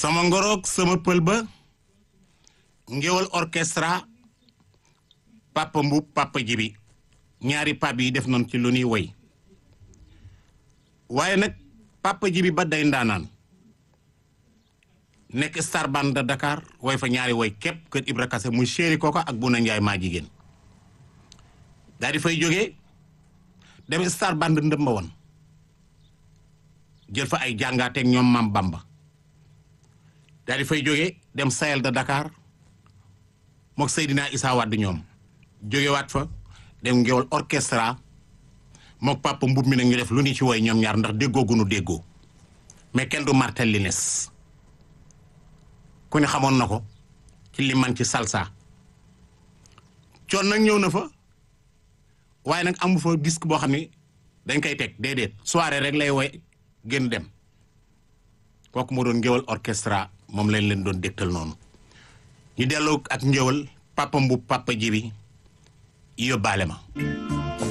sama ngoroog sama pël ba ngéwal orchestra papa mbub papa jibi ñaari pap yi def nañ ci lu ñuy woy waaye nag papa jibi ba day ndaanaan nekk star band de Dakar woy fa ñaari woy képp kër Ibra Kase muy chéri kooka ak Buna Njaay maa jigéen daal di fay jógee dem star band ndëmba woon jël fa ay jàngaateeg ñoom maam Bamba daal di fay jógee dem Sahel de Dakar mook Seydina Issa Wade ñoom jógewaat fa dem ngewal orchestra mook papa mbub mi nag ñu def lu ni ci woy ñoom ñaar ndax déggoo gunu déggoo mais kenn du martel li nes ku ne xamoon na ko ci li man ci salsa coon nag ñëw na fa waaye nag amu fa disque boo xam ne dañ koy teg déedéet soirée rek lay woy gën dem kooku moo doon ngéwal orchestra moom lañ leen doon dégtal noonu ñu delloo ak ngéwal papa mbub papa jibi yóbbaale ma